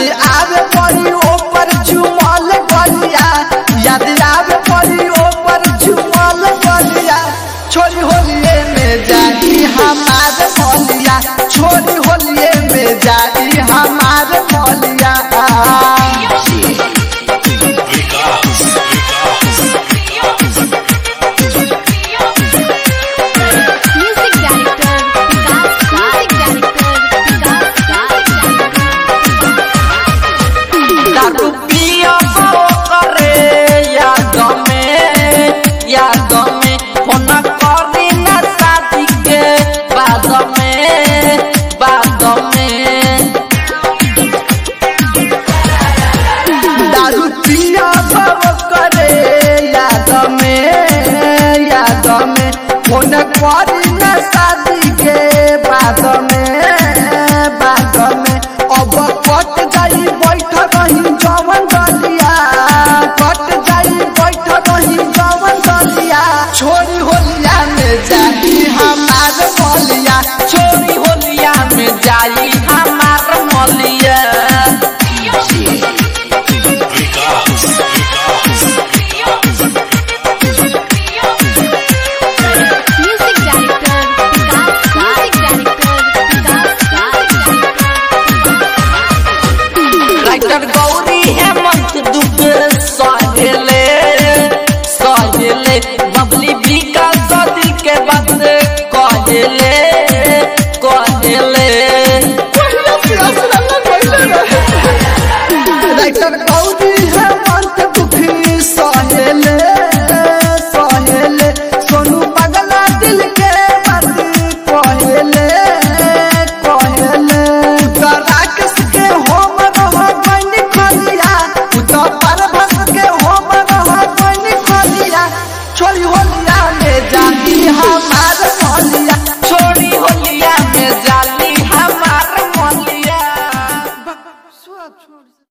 आवे पड़ी ऊपर झुमल गलिया याद आवे पड़ी ऊपर झुमल गलिया छोरी होलिए में जाई हमार मलिया छोरी होलिए में जाई हमार मलिया Music director Vikas Music director Vikas दारू पिया बो करे याद में याद में फोन करी ना शादी के बाद में बाद में दारू पिया बो करे याद में याद में फोन करी ना शादी के बाद में बाद में अब कट जाई बैठ रही जवन दलिया कट जाई बैठ रही जवन दलिया छोरी होलिया में जाई हमार मलिया छोरी होलिया में जाई हमार मलिया Music director Vikas Music director Vikas writer Gauri Hemant Dubey सहेले सहेले बबली बिका सदी के बात कहेले कहेले राइटर गौरी हेमंत दुखी सहेले सहेले सोनू पगला दिल के बात कहेले कहेले राकेश के होम रह बन खलिया उतो परभस के होम रह बन खलिया छोरी होलिया में जाती हमार मलिया छोरी होलिया में जाती हमार मलिया